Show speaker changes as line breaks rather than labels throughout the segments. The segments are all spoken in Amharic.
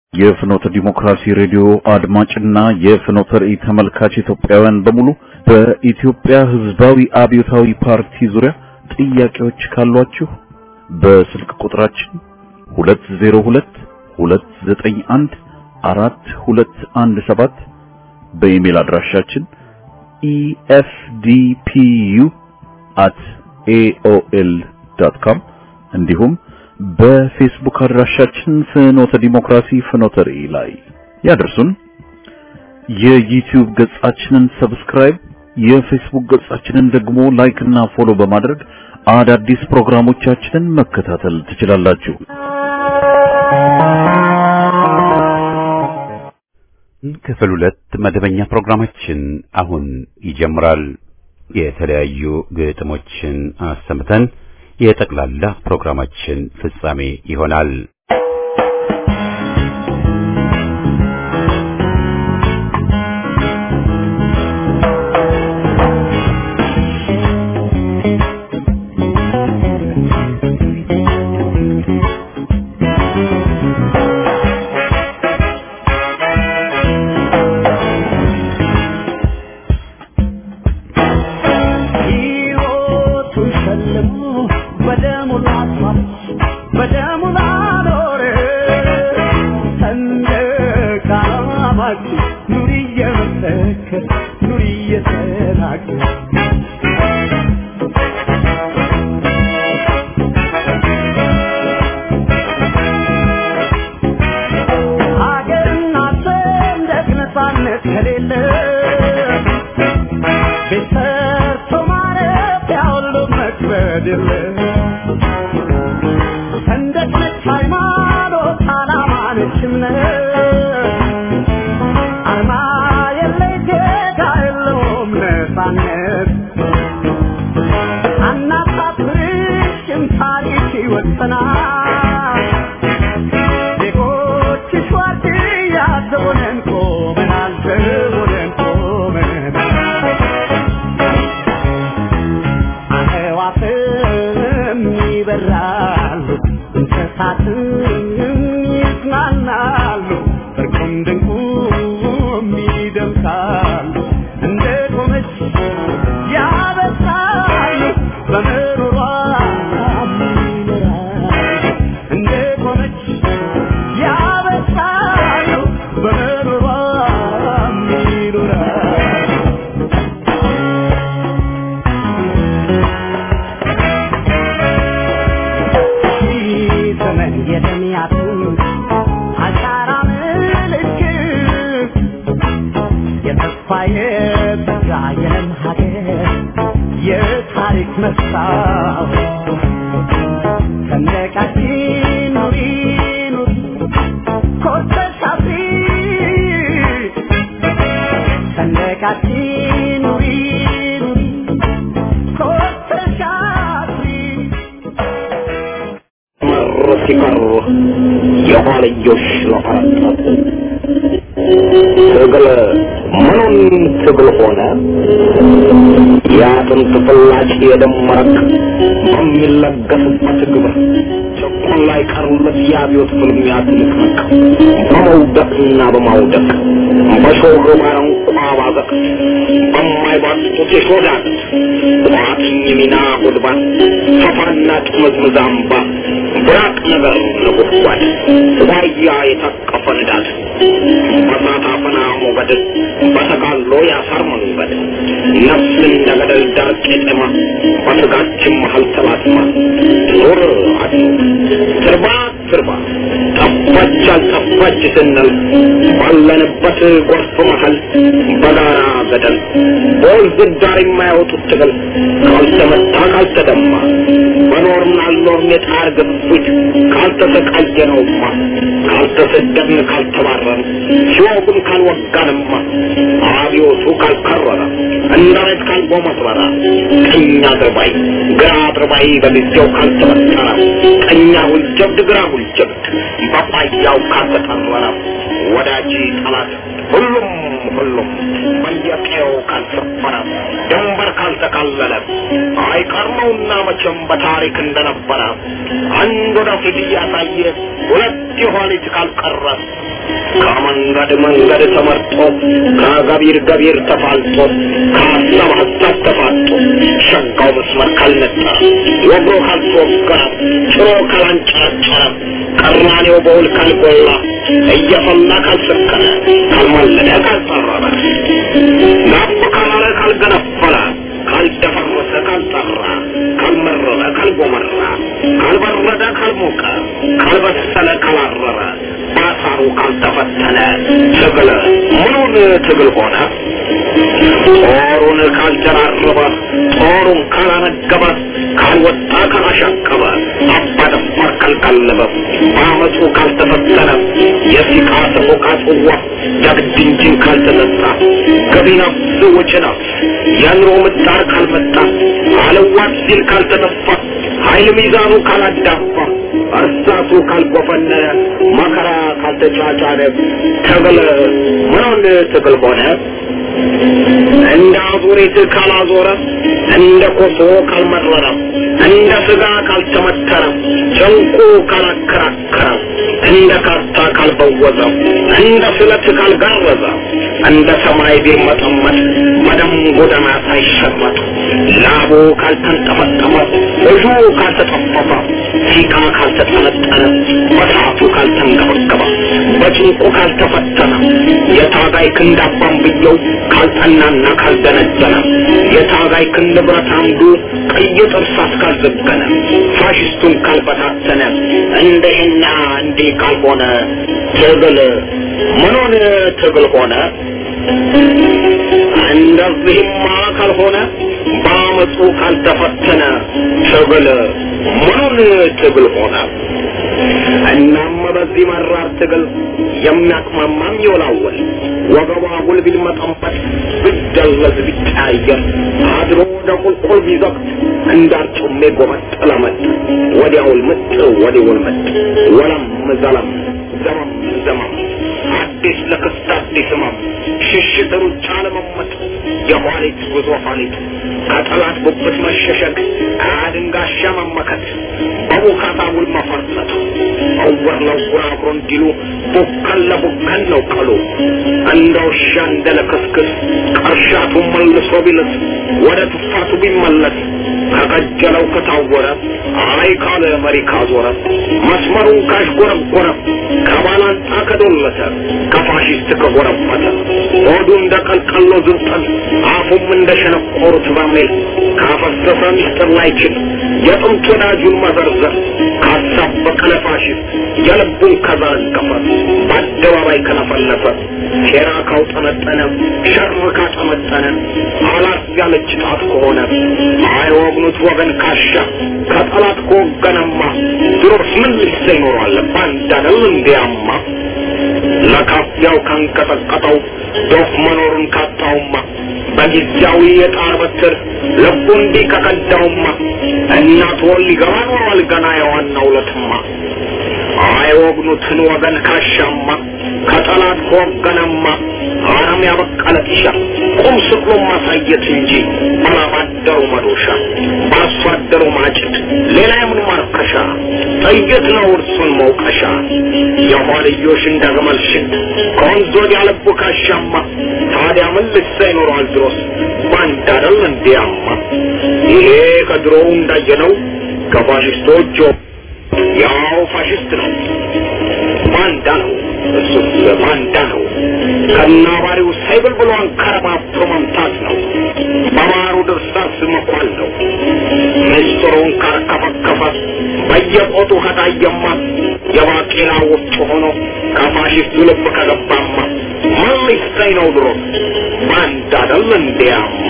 የፍኖተ ዲሞክራሲ ሬዲዮ አድማጭና የፍኖተ ራእይ ተመልካች ኢትዮጵያውያን በሙሉ በኢትዮጵያ ሕዝባዊ አብዮታዊ ፓርቲ ዙሪያ ጥያቄዎች ካሏችሁ በስልክ ቁጥራችን 202 291 4217 በኢሜል አድራሻችን efdpu@aol.com እንዲሁም በፌስቡክ አድራሻችን ፍኖተ ዲሞክራሲ ፍኖተ ራእይ ላይ ያደርሱን። የዩቲዩብ ገጻችንን ሰብስክራይብ፣ የፌስቡክ ገጻችንን ደግሞ ላይክ እና ፎሎ በማድረግ አዳዲስ ፕሮግራሞቻችንን መከታተል ትችላላችሁ።
ክፍል ሁለት መደበኛ ፕሮግራማችን አሁን ይጀምራል። የተለያዩ ግጥሞችን አሰምተን የጠቅላላ ፕሮግራማችን ፍጻሜ ይሆናል።
ሲቀሩ የኋልዮሽ ለፈረጠጥ ትግል ምኑን ትግል ሆነ የአጥንት ፍላጭ የደም መረቅ በሚለገስበት ግብር ጭቁን ላይ ቀሩለት የአብዮት ፍልሚያ ትንቅንቅ በመውደቅና በማውደቅ በሾህ ባረንቋ ባዘቅ በማይባጡት የሾዳት ቋጥኝ ሚና ጉድባት ሰፋና ጥምዝምዝ አምባ ብራቅ ነገር ነጎድጓድ ዋያ የታቀፈ ንዳድ በሳት አፈና ሞገድ በተጋሎ ያሳር መንገድ ነፍስ እንደ ገደል ዳር ቄጠማ በስጋችን መሀል ተላትማ ኑር አድኑ ትርባ ትርባ ጠፋች አልጠፋች ስንል ባለንበት ጎርፍ መሀል በጋራ ገደል በወንዝ ዳር የማያወጡት ትግል ካልተመታ ካልተደማ በኖርን አልኖርን የጣር ግፊት ካልተሰቃየነውማ ካልተሰደድን ካልተባረን ሲወጉን ካልወጋንማ አብዮቱ ካልከረረ እንዳይት ካልጎመረረ ቀኝ አድርባይ ግራ አድርባይ በጊዜው ካልተበጠረ ቀኛ ሁልጀብድ ግራ ሁልጀብድ በቋያው ካልተጠረረ ወዳጅ ጠላት ሁሉም ሁሉም በየቀየው ካልሰፈረ ድንበር ካልተካለለ አይቀር ነውና መቼም በታሪክ እንደነበረ አንድ ወደፊት እያሳየ ሁለት የኋሊት ካልቀረ ከመንገድ መንገድ ተመርጦ ከገቢር ገቢር ተፋልጦ ከሀሳብ ሀሳብ ተፋጦ ሸጋው መስመር ካልነጠረ ወግሮ ካልተወገረ ጭሮ ካላንጨረጨረ ቀራኔው በውል ካልጎላ እየፈላ ካልሰከረ ካልማለደ ካልጠረረ ጋብ ካላለ ካልገነፈለ ካልደፈረሰ ካልጠራ ካልመረረ ካልጎመራ ካልበረደ ካልሞቀ ካልበሰለ ካላረረ ባሳሩ ካልተፈተነ ትግል ምኑን ትግል ሆነ? ጦሩን ካልጀራረበ ጦሩን ካላነገበ ካልወጣ ካላሻቀበ አባደፋር ካልቀለበ በአመፁ ካልተፈተነ የሲቃ ሰቆቃ ጽዋ ጀግድ እንጂን ካልተጠጣ ገቢ ነፍስ ወጪ ነፍስ የኑሮ ምጣር ካልመጣ አለዋት ሲል ካልተነፋ ኃይል ሚዛኑ ካላዳፋ እርሳቱ ካልጎፈነነ መከራ ካልተጫጫነ ትግል ምኑን ትግል ሆነ? እንደ አዙሪት ካላዞረ እንደ ኮሶ ካልመረረ እንደ ስጋ ካልተመተረ ጨንቁ ካላከራከረ እንደ ካርታ ካልበወዘ እንደ ስለት ካልጋረዘ እንደ ሰማይ ቢርመጠመጥ በደም ጎዳና ሳይሸመጥ ላቡ ካልተንጠፈጠፈ እጁ ካልተጠፈፈ ሲቃ ካልተጠነጠነ በሳቱ ካልተንገበገበ በጭንቁ ካልተፈተነ የታጋይ ክንድ አባንብየው ካልጠናና ካልደነደነ የታጋይ ክንድ ብረት አምዱ ቀይ ጥርሳት ካልዘገነ ፋሽስቱን ካልበታተነ እንደህና እንዲህ ካልሆነ ትግል ምኑን ትግል ሆነ? እንደዚህማ ካልሆነ በአመፁ ካልተፈተነ ትግል ምኑን ትግል ሆነ? እናም በዚህ መራር ትግል የሚያቅማማም ይወላወል ወገቧ ጉል ቢልመጠንበት ቢደለዝ ቢቀያየር አድሮ ወደ ቁልቁል ቢዘቅት እንዳርጩሜ ጎመጥ ለመጥ ወዲያውል ምጥ ወዲውል ምጥ ወለም ዘለም ዘመም ዘመም አዲስ ለክስት አዲስ ህመም ሽሽት ሩጫ ለመመጥ የኋሊት ጉዞ ኋሊት ከጠላት ጉብት መሸሸግ አድንጋሻ መመከት በቡካታ ውል መፈርጠት እውር ለውር አብሮ እንዲሉ ቡከን ለቡከን ነው ቀሉ እንደ ውሻ እንደ ለክስክስ ቀርሻቱ መልሶ ቢልስ ወደ ትፋቱ ቢመለስ ከቀጀለው ከታወረ አይ ካለ መሪ ካዞረ መስመሩን ካሽጎረጎረ ከባላንጣ ከዶለተ ከፋሽስት ከጎረፈተ ሆዱ እንደ ቀልቀሎ ዝንጠል አፉም እንደ ሸነቆሩት በርሜል ካፈሰሰ ሚስጥር ላይችል የጥንት ወዳጁን መዘርዘር ካሳበቀ ለፋሽስት የልቡን ከዘረገፈ በአደባባይ ከለፈለፈ ሴራ ካውጠመጠነ ሸር ካጠመጠነ አላት ያለች ጣት ከሆነ አይወግኑት ወገን ካሻ ከጠላት ከወገነማ ድሮስ ምን ልሰ ይኖሯል ባንድ አደል እንዲያማ ለካፊያው ካንቀጠቀጠው ዶፍ መኖሩን ካጣውማ በጊዜያዊ የጣር በትር ልቡ እንዲህ ከቀዳውማ እናት ወል ሊገባ ኖሯል ገና የዋናው ለትማ አይወግኑትን ወገን ካሻማ ከጠላት ከወገነማ አረም ያበቀለ ጢሻ ቁም ስቅሎ ማሳየት እንጂ ባላባደሩ መዶሻ በአርሶ አደሩ ማጭድ ሌላ የምን ማርከሻ ጥይት ነው እርሱን መውቀሻ የኋልዮሽ እንደ ግመል ሽት ከወንዝ ወዲያ ልቡ ካሻማ ታዲያ ምን ልሳ ይኖረዋል ድሮስ ባንድ አደል እንዲያማ ይሄ ከድሮው እንዳየነው ከፋሽስቶች ያው ፋሽስት ነው ባንዳ ነው እሱስ ባንዳ ነው ከናባሪው ሳይብል ብሎ አንከረባብቶ መምታት ነው በማሩ ድርሳስ መኳል ነው ምስጢሩን ካርከፈከፈ በየቆጡ ከታየማ የባቄላ ወፍጮ ሆኖ ከፋሽስቱ ልብ ከገባማ ምን ሊሰኝ ነው ድሮ ባንዳ አይደል እንዲያማ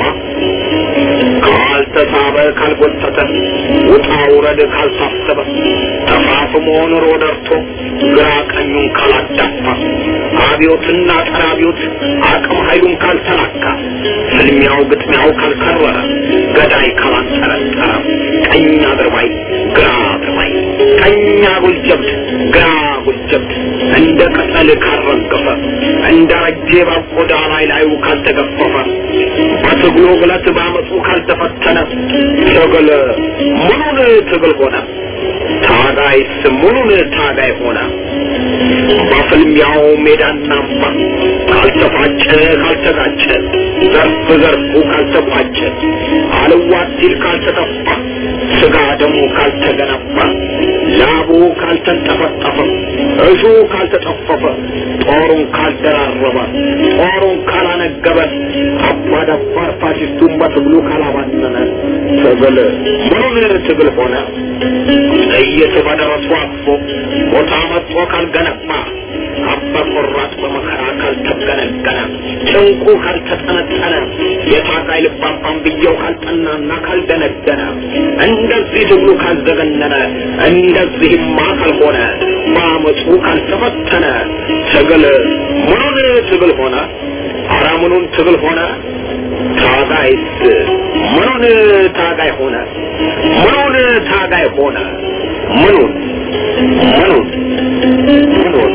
ካልተሳበ ካልጎተተ ውጣ ውረድ ካልታሰበ ተፋፍሞ ኑሮ ደርቶ ግራ ቀኙን ካላዳፋ አብዮትና ጸረ አብዮት አቅም ኃይሉን ካልተላካ ፍልሚያው ግጥሚያው ካልከረረ ገዳይ ካላንጠረጠረ ቀኝ አድርባይ ግራ አድርባይ ቀኝ አጉል ጀብድ ግራ አጉል ጀብድ እንደ ቅጠል ካልረገፈ እንደ ረጄ ባቆዳ ላይ ላዩ ካልተገፈፈ በትግሉ ግለት ባመፁ ካልተፈተነ ትግል ምኑን ትግል ሆነ? ታጋይስ ምኑን ታጋይ ሆነ? በፍልሚያው ሜዳና አምባ ካልተፋጨ ካልተጋጨ ዘርፍ ዘርፉ ካልተቋጨ አልዋት ሲል ካልተጠፋ ስጋ ደሙ ካልተገነባ ላቡ ካልተንጠፈጠፈ እሹ ካልተጠፈፈ ጦሩን ካልደራረበ ጦሩን ካላነገበ አባዳባር ፋሽስቱን በትግሉ ካላባነነ ትግል ምኑን ትግል ሆነ? ጥይት በደረሱ አቅፎ ቦታ መጥቶ ካልገነባ አባ ቆራጥ በመከራ ካልተገነገነ ጭንቁ ካልተጠነጠነ የታጋይ ልባባን ብየው ካልጠናና ካልደነደነ እንደዚህ ትግሉ ካልዘገነነ እንደዚህማ ካልሆነ በአመፁ ካልተፈተነ ትግል ምኑን ትግል ሆነ? አረ ምኑን ትግል ሆነ? ታጋይስ ምኑን ታጋይ ሆነ? ምኑን ታጋይ ሆነ? ምኑን ምኑን ምኑን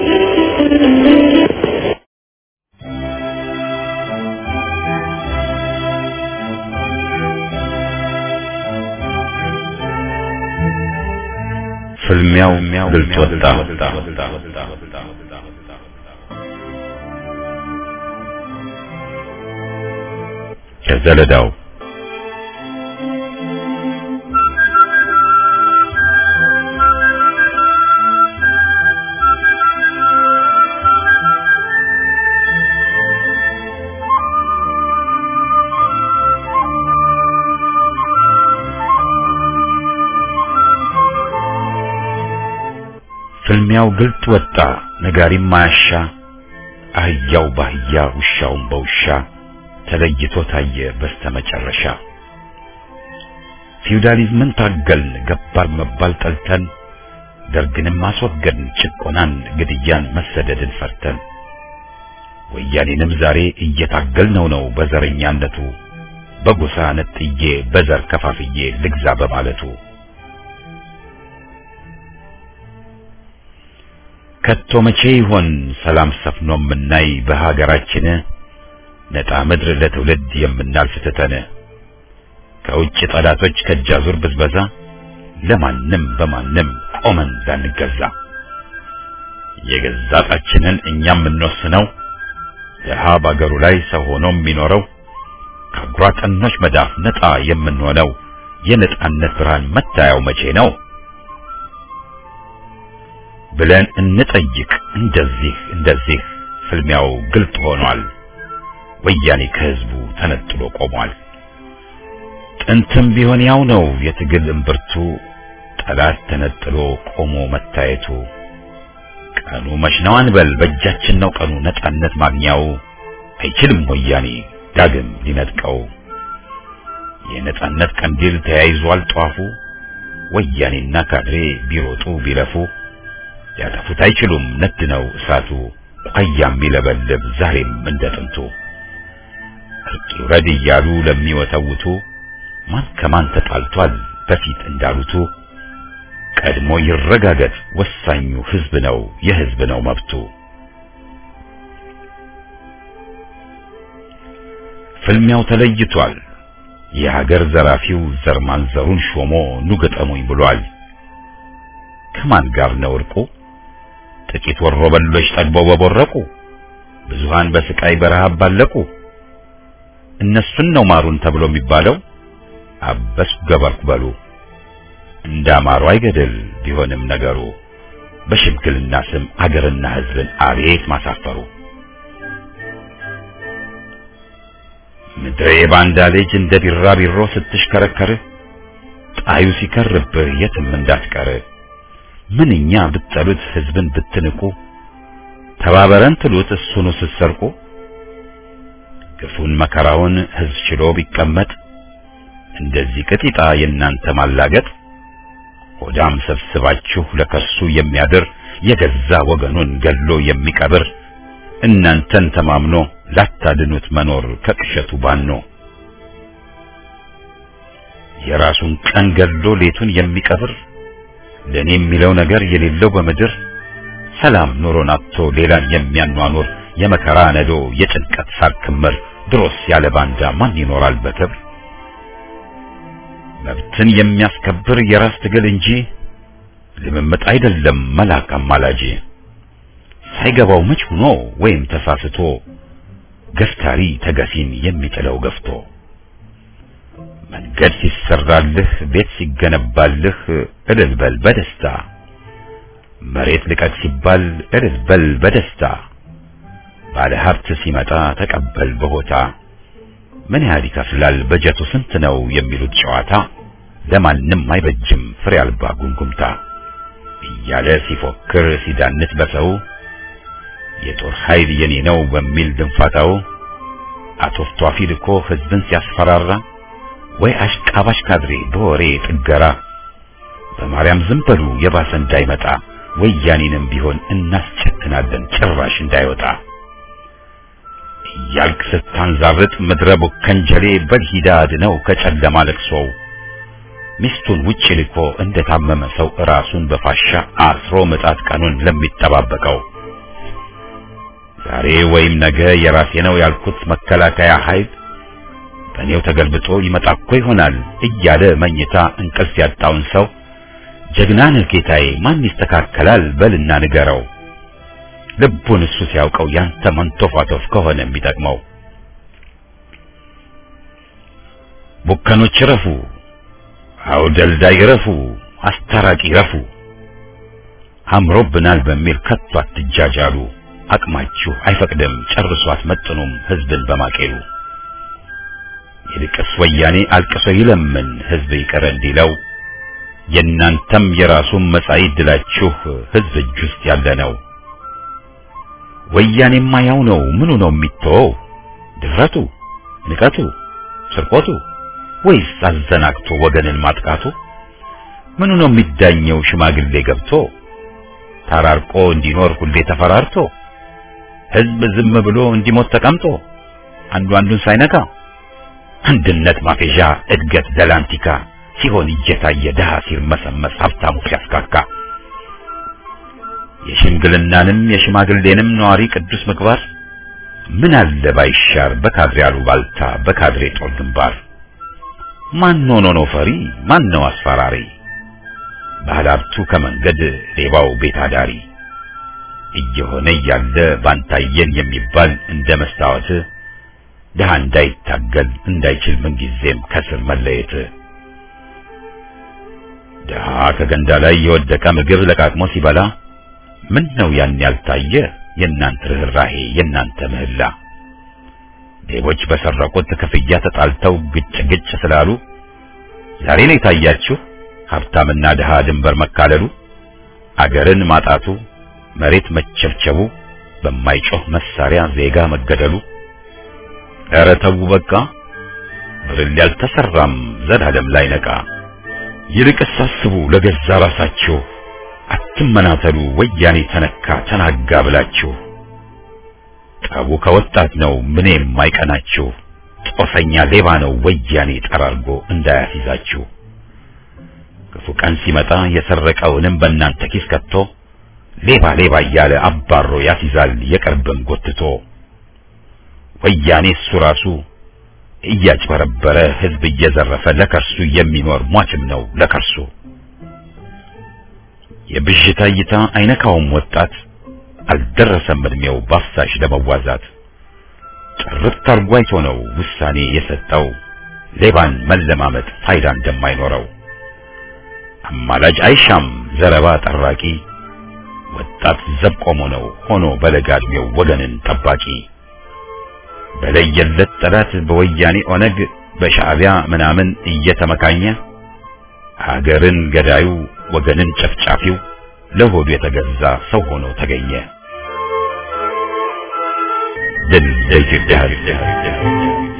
ፍልሚያው ግልጽ ወጣ። ከዘለዳው ፍልሚያው ግልጥ ወጣ፣ ነጋሪም ማያሻ፣ አህያው ባህያ ውሻውም በውሻ ተለይቶ ታየ በስተመጨረሻ። ፊውዳሊዝምን ታገልን፣ ገባር መባል ጠልተን፣ ደርግንም አስወገድን፣ ጭቆናን፣ ግድያን፣ መሰደድን ፈርተን፣ ወያኔንም ዛሬ እየታገልነው ነው በዘረኛነቱ፣ በጎሳ ነጥዬ በዘር ከፋፍዬ ልግዛ በማለቱ ከቶ መቼ ይሆን ሰላም ሰፍኖ የምናይ በሀገራችን ነጣ ምድር ለትውልድ የምናልፍ ትተን ከውጭ ጠላቶች ከጃዙር ብዝበዛ ለማንም በማንም ቆመን ላንገዛ የገዛ ጣችንን እኛም የምንወስነው ድሀ ባገሩ ላይ ሰው ሆኖ የሚኖረው ከአጉራጠኖች መዳፍ ነጣ የምንሆነው የነጻነት ብርሃን መታያው መቼ ነው ብለን እንጠይቅ። እንደዚህ እንደዚህ ፍልሚያው ግልጥ ሆኗል። ወያኔ ከህዝቡ ተነጥሎ ቆሟል። ጥንትም ቢሆን ያው ነው የትግል እምብርቱ፣ ጠላት ተነጥሎ ቆሞ መታየቱ። ቀኑ መች ነው አንበል፣ በእጃችን ነው ቀኑ ነጻነት ማግኛው። አይችልም ወያኔ ዳግም ሊነጥቀው። የነጻነት ቀንዲል ተያይዟል ጧፉ። ወያኔና ካድሬ ቢሮጡ ቢለፉ ያጠፉት አይችሉም ነድ ነው እሳቱ። ቋያም ይለበልብ ዛሬም እንደ ጥንቱ። እርቅ ይውረድ እያሉ ለሚወተውቱ ማን ከማን ተጣልቷል በፊት እንዳሉቱ ቀድሞ ይረጋገጥ ወሳኙ ህዝብ ነው የህዝብ ነው መብቱ። ፍልሚያው ተለይቷል። የሀገር ዘራፊው ዘር ማንዘሩን ሾሞ ኑ ገጠሙኝ ብሏል። ከማን ጋር ነው እርቁ? ጥቂት ወሮ በሎች ጠግበው በቦረቁ፣ ብዙሃን በስቃይ በረሃብ ባለቁ። እነሱን ነው ማሩን ተብሎ የሚባለው። አበስኩ ገበርኩ በሉ እንዳማሩ አይገድል ቢሆንም ነገሩ በሽምግልና ስም አገርና ህዝብን አቤት ማሳፈሩ። ምድሬ ባንዳ ልጅ እንደ ቢራቢሮ ስትሽከረከር ጣዩ ሲከርብህ የትም እንዳትቀር ምንኛ ብትጠሉት ህዝብን ብትንቁ ተባበረን ትሉት እሱኑ ስትሰርቁ ግፉን መከራውን ህዝብ ችሎ ቢቀመጥ እንደዚህ ቅጢጣ የእናንተ ማላገጥ ሆዳም ሰብስባችሁ ለከሱ የሚያድር የገዛ ወገኑን ገሎ የሚቀብር እናንተን ተማምኖ ላታድኑት መኖር ከቅሸቱ ባኖ የራሱን ቀን ገሎ ሌቱን የሚቀብር ለኔ የሚለው ነገር የሌለው በምድር ሰላም ኑሮን አጥቶ ሌላን የሚያኗኑር የመከራ ነዶ የጭንቀት ሳር ክምር ድሮስ ያለ ባንዳ ማን ይኖራል በክብር? መብትን የሚያስከብር የራስ ትግል እንጂ ልምምጥ አይደለም መላክ አማላጅ። ሳይገባው መች ሆኖ ወይም ተሳስቶ ገፍታሪ ተገፊን የሚጥለው ገፍቶ መንገድ ሲሰራልህ ቤት ሲገነባልህ እልል በል በደስታ መሬት ልቀቅ ሲባል እልል በል በደስታ ባለ ሀብት ሲመጣ ተቀበል በሆታ ምን ያህል ይከፍላል በጀቱ ስንት ነው የሚሉት ጨዋታ ለማንም አይበጅም ፍሬ አልባ ጉምጉምታ እያለ ሲፎክር ሲዳንት በሰው የጦር ኃይል የኔ ነው በሚል ድንፋታው አቶፍቷፊ ልኮ ህዝብን ሲያስፈራራ ወይ አሽቃባሽ ካድሬ በወሬ ጥገራ በማርያም ዝም በሉ የባሰ እንዳይመጣ ወያኔንም ቢሆን እናስቸትናለን ጭራሽ እንዳይወጣ እያልክ ስታንዛርጥ ምድረ ቡከንጀሌ በልሂዳ አድነው ከጨለማ ለቅሶው ሚስቱን ውጭ ልኮ እንደታመመ ሰው ራሱን በፋሻ አስሮ ምጣት ቀኑን ለሚጠባበቀው ዛሬ ወይም ነገ የራሴ ነው ያልኩት መከላከያ ኃይል በእኔው ተገልብጦ ይመጣ እኮ ይሆናል እያለ መኝታ እንቅልፍ ያጣውን ሰው ጀግና ነህ ጌታዬ ማን ይስተካከላል በልና ንገረው ልቡን እሱ ሲያውቀው ያንተ መንቶፋቶፍ ከሆነ የሚጠቅመው ቡከኖች ረፉ አውደልዳይ ረፉ አስታራቂ ረፉ አምሮብናል በሚል ከቶ አትጃጃሉ አቅማችሁ አይፈቅድም ጨርሶ አትመጥኑም ህዝብን በማቄሉ ይልቅስ ወያኔ አልቅሶ ይለምን ህዝብ ይቅር እንዲለው የእናንተም የራሱን መጻኢ ዕድላችሁ ህዝብ እጅ ውስጥ ያለ ነው። ወያኔማ ያው ነው። ምኑ ነው የሚተወው? ድፍረቱ፣ ንቀቱ፣ ስርቆቱ ወይስ አዘናግቶ ወገንን ማጥቃቱ? ምኑ ነው የሚዳኘው? ሽማግሌ ገብቶ ተራርቆ እንዲኖር ሁሌ ተፈራርቶ ህዝብ ዝም ብሎ እንዲሞት ተቀምጦ አንዱ አንዱን ሳይነካ አንድነት ማፌዣ እድገት ደላንቲካ ሲሆን እየታየ ድሃ ሲርመሰመስ ሀብታሙ ሲያስካካ የሽምግልናንም የሽማግሌንም ነዋሪ ቅዱስ ምግባር ምን አለ ባይሻር በካድሬ አሉባልታ በካድሬ ጦር ግንባር ማን ሆኖ ነው ፈሪ ማን ነው አስፈራሪ ባህል ሀብቱ ከመንገድ ሌባው ቤት አዳሪ እየሆነ እያለ ባንታየን የሚባል እንደ መስታወት ድሃ እንዳይታገል እንዳይችል ምንጊዜም ከስር መለየት ድሃ ከገንዳ ላይ የወደቀ ምግብ ለቃቅሞ ሲበላ ምን ነው ያን ያልታየ የእናንተ ርኅራሄ የእናንተ ምህላ ሌቦች በሰረቁት ክፍያ ተጣልተው ግጭ ግጭ ስላሉ ዛሬ ነው የታያችሁ ሀብታምና ድሃ ድንበር መካለሉ አገርን ማጣቱ መሬት መቸብቸቡ በማይጮህ መሳሪያ ዜጋ መገደሉ ኧረ ተው በቃ ብርል ያልተሰራም ዘላለም ላይ ነቃ ይልቅስ አስቡ ለገዛ ራሳችሁ አትመናተሉ ወያኔ ተነካ ተናጋ ብላችሁ ጠቡ ከወጣት ነው ምን የማይቀናችሁ ጦሰኛ ሌባ ነው ወያኔ ጠራርጎ እንዳያስይዛችሁ ክፉ ቀን ሲመጣ የሰረቀውንም በእናንተ ኪስ ከቶ ሌባ ሌባ እያለ አባሮ ያስይዛል የቅርብም ጎትቶ ወያኔ እሱ ራሱ እያጭበረበረ ህዝብ እየዘረፈ ለከርሱ የሚኖር ሟችም ነው ለከርሱ የብዥታ እይታ አይነካውም ወጣት አልደረሰም እድሜው ባፍሳሽ ለመዋዛት ጥርት አርጎ አይቶ ነው ውሳኔ የሰጠው ሌባን መለማመጥ ፋይዳ እንደማይኖረው አማላጅ አይሻም ዘረባ ጠራቂ ወጣት ዘብ ቆሞ ነው ሆኖ በለጋ እድሜው ወገንን ጠባቂ በለየለት ጠላት በወያኔ ኦነግ በሻዕቢያ ምናምን እየተመካኘ ሀገርን ገዳዩ ወገንን ጨፍጫፊው ለሆዱ የተገዛ ሰው ሆኖ ተገኘ። ድል ለኢትዮጵያ ሕዝብ!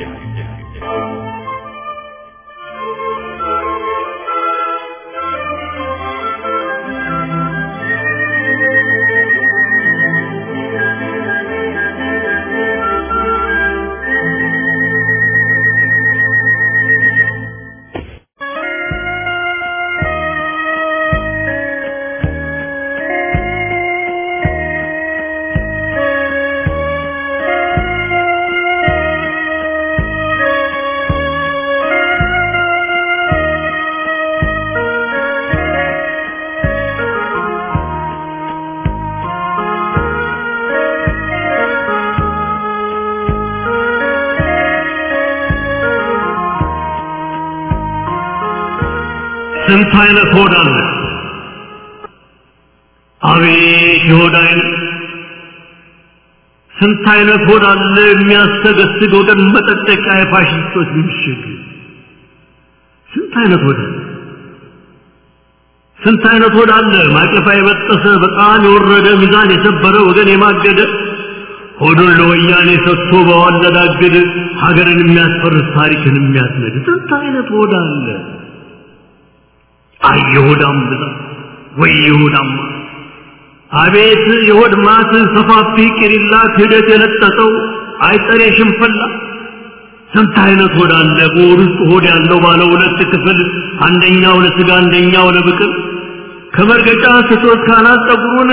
ስንት አይነት ሆድ አለ አቤት የሆድ አይነት ስንት አይነት ሆድ አለ የሚያስተገስግ ወገን መጠጠቂያ የፋሽስቶች ምሽግ ስንት አይነት ሆድ አለ ስንት አይነት ሆድ አለ ማቀፋ የበጠሰ በጣም የወረደ ሚዛን የሰበረ ወገን የማገደ ሆዱን ለወያኔ ሰጥቶ በዋለዳግድ ሀገርን የሚያስፈርስ ታሪክን የሚያስነድ ስንት አይነት ሆድ አለ አይ የሆዳም ብዛት ወይ የሆዳም አቤት የሆድ ማት ሰፋፊ ቂሪላ ክህደት የለጠጠው አይጠሬ ሽንፈላ ስንት አይነት ሆድ አለ በሆድ ውስጥ ሆድ ያለው ባለ ሁለት ክፍል አንደኛው ለስጋ አንደኛው ለብቅል ከመርገጫ ስቶት ካናት ጸጉሩን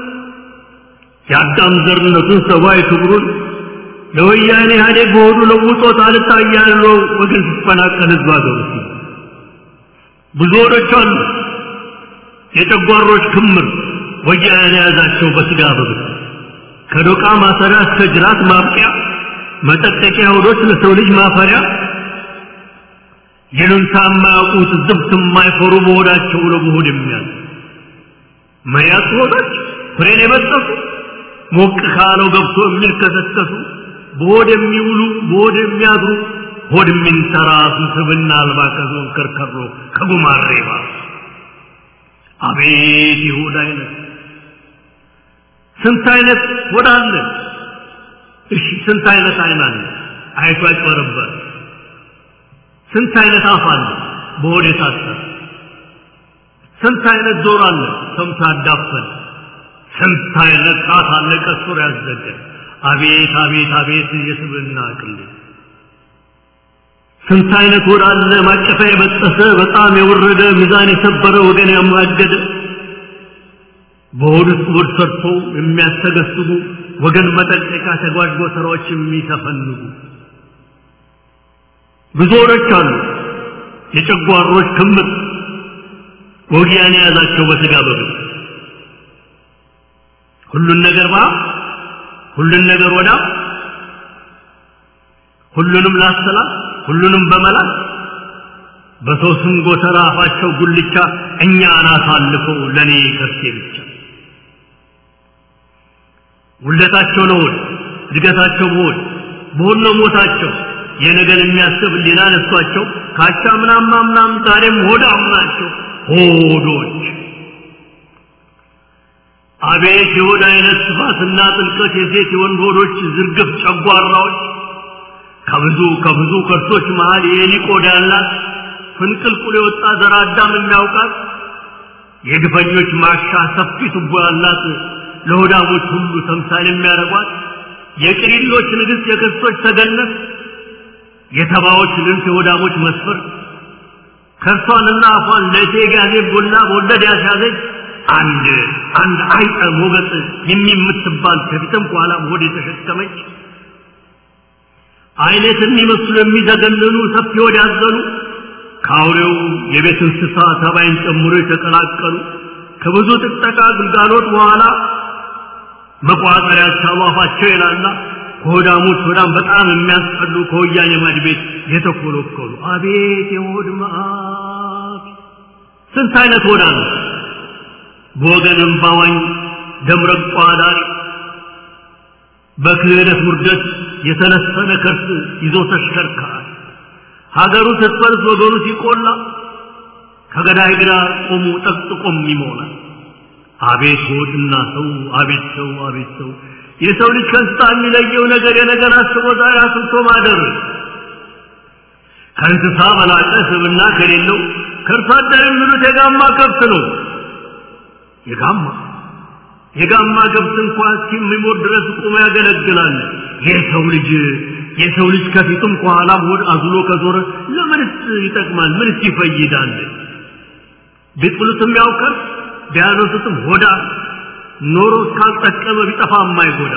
የአዳም ዘርነቱን ሰብአዊ ክብሩን ለወያኔ ኢህአዴግ በሆዱ ለውጦት አልታያለው ወገን ሲፈናቀል ህዝብ አገሩ ብዙ ሆዶች አሉ የጨጓሮች ክምር ወያኔ የያዛቸው በስጋ በብት ከዶቃ ማሰሪያ እስከ ጅራት ማብቂያ መጠጠቂያ ሆዶች ለሰው ልጅ ማፈሪያ ይሉንታ የማያውቁት ዝብት የማይፈሩ በሆዳቸው ለመሆድ የሚያዝ መያዝ ሆዶች ፍሬን የበጠሱ ሞቅ ካለው ገብቶ የሚልከሰከሱ በሆድ የሚውሉ በሆድ የሚያድሩ ሆድ የሚንተራሱ ስብና አልባ ከዞን ከርከሮ ከጉማሬ ባሱ አቤት የሆድ አይነት ስንት አይነት ሆድ አለ እሺ ስንት አይነት አይን አለ አይቶ ያጭበረበር ስንት አይነት አፍ አለ በሆድ የታሰረ ስንት አይነት ጆሮ አለ ሰምቶ ያዳፈን ስንት አይነት ጣት አለ ቀስሮ ያዘገ አቤት አቤት አቤት የስብና ቅል ስንት አይነት ሆድ አለ ማቀፋ የበጠሰ በጣም የወረደ ሚዛን የሰበረ ወገን ያማገደ በሆድ ውስጥ ሆድ ሰርቶ የሚያስተገስጉ ወገን መጠቀቂያ ተጓዥ ጎተራዎች የሚተፈንጉ ብዙ ሆዶች አሉ የጨጓሮች ክምር ወጊያን የያዛቸው በስጋ በብት ሁሉን ነገር ባ ሁሉን ነገር ወዳ ሁሉንም ላሰላ ሁሉንም በመላት በሰው ስም ጎተራ አፋቸው ጉልቻ እኛ አናት አልፈው ለእኔ ከርሴ ብቻ ውለታቸው ለሆድ እድገታቸው በሆድ በሆድ ነው ሞታቸው የነገን የሚያስብ ሌላ ነሷቸው ካቻ ምናማ ምናም ዛሬም ሆዳም ናቸው ሆዶች አቤት የሆድ አይነት ስፋትና ጥልቀት የሴት የወንድ ሆዶች ዝርግፍ ጨጓራዎች ከብዙ ከብዙ ከርሶች መሃል የኤሊ ቆዳ ያላት ፍንቅልቁል የወጣ ዘር አዳም የሚያውቃት የግፈኞች ማሻ ሰፊ ቱቦ ያላት ለሆዳሞች ሁሉ ተምሳሌ የሚያደርጓት የቅሪሎች ንግሥት የክርስቶች ተገነት የተባዎች ልንት የሆዳሞች መስፈር ከርሷንና አፏን ለእቴ ጋዜ ቡላ በወለድ ያስያዘች አንድ አንድ አይጠ ሞገጥ የሚምትባል ከፊትም ከኋላም ሆድ የተሸከመች አይነት የሚመስሉ የሚዘገንኑ ሰፊ ሆድ ያዘሉ ከአውሬው የቤት እንስሳ ተባይን ጨምሮ የተቀላቀሉ ከብዙ ጥጠቃ ግልጋሎት በኋላ መቋጠሪያ ያቻሉ አፋቸው ይላላ ከሆዳሞች ሆዳም በጣም የሚያስጠሉ ከወያኔ ማድ ቤት የተኮለኮሉ አቤት የሆድ መዓት ስንት አይነት ሆዳ ነው በወገን እምባዋኝ ደምረቋ ዳሪ በክህደት ውርደት የተለሰነ ከርስ ይዞ ተሽከርካሪ ሀገሩ ስትፈርስ ወገኑ ሲቆላ ከገዳይ ግራ ቆሙ ጠቅጥቆም ይሞላል አቤት ሆድና ሰው አቤት ሰው አቤት ሰው የሰው ልጅ ከእንስሳ የሚለየው ነገር የነገር አስቦ ዛሬ አስብቶ ማደር ከእንስሳ በላቀ ስብና ከሌለው ከእርሷ አደር የሚሉት የጋማ ከብት ነው የጋማ የጋማ ከብት እንኳ እስኪሞት ድረስ ቁሞ ያገለግላል የሰው ልጅ የሰው ልጅ ከፊቱም ከኋላም ሆድ አዝሎ ከዞረ ለምንስ ይጠቅማል ምንስ ይፈይዳል ቢጥሉትም ያውቀር ቢያነሱትም ሆዳ ኖሮ እስካልጠቀመ ቢጠፋ የማይጎዳ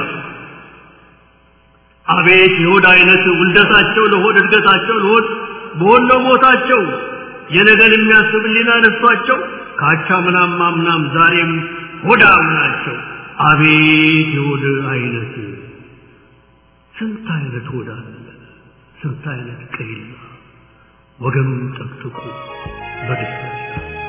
አቤት የሆድ አይነት ውልደታቸው ለሆድ እድገታቸው ለሆድ በሆነ ሞታቸው የነገን የሚያስብ ሊና ነሷቸው ካቻ ምናም ማምናም ዛሬም ሆዳም ናቸው አቤት የሆድ አይነት ስንት አይነት ሆዳ ስንት አይነት ቀይላ ወገኑን ጠቅጥቁ በደስታ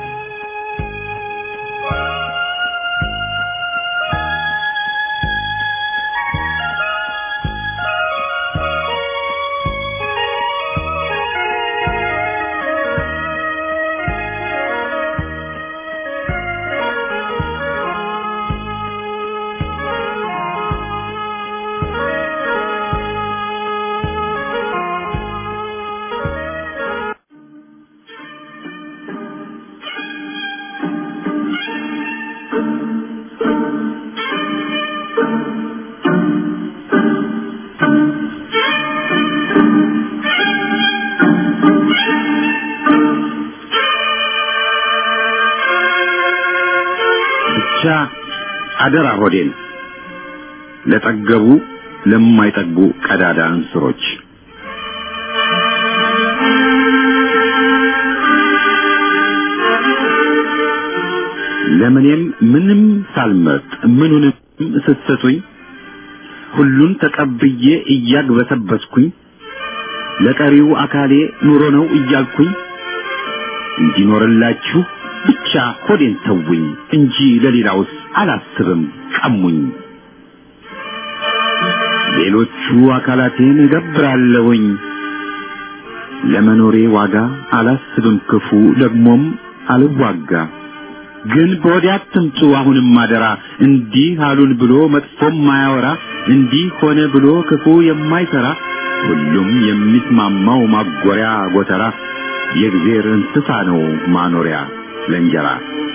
አደራ ሆዴን ለጠገቡ ለማይጠግቡ ቀዳዳ እንስሮች ለምኔም ምንም ሳልመርጥ ምኑንም ስትሰጡኝ ሁሉን ተቀብዬ እያግበሰበስኩኝ ለቀሪው አካሌ ኑሮ ነው እያልኩኝ እንዲኖርላችሁ ብቻ ሆዴን ተውኝ እንጂ ለሌላውስ አላስብም ቀሙኝ። ሌሎቹ አካላቴን እገብራለሁኝ ለመኖሬ ዋጋ አላስብም ክፉ ደግሞም አልዋጋ። ግን በወዲያ አትምጡ አሁንም አደራ እንዲህ አሉን ብሎ መጥፎም ማያወራ እንዲህ ሆነ ብሎ ክፉ የማይሰራ ሁሉም የሚስማማው ማጎሪያ ጎተራ የእግዜር እንስሳ ነው ማኖሪያ ለእንጀራ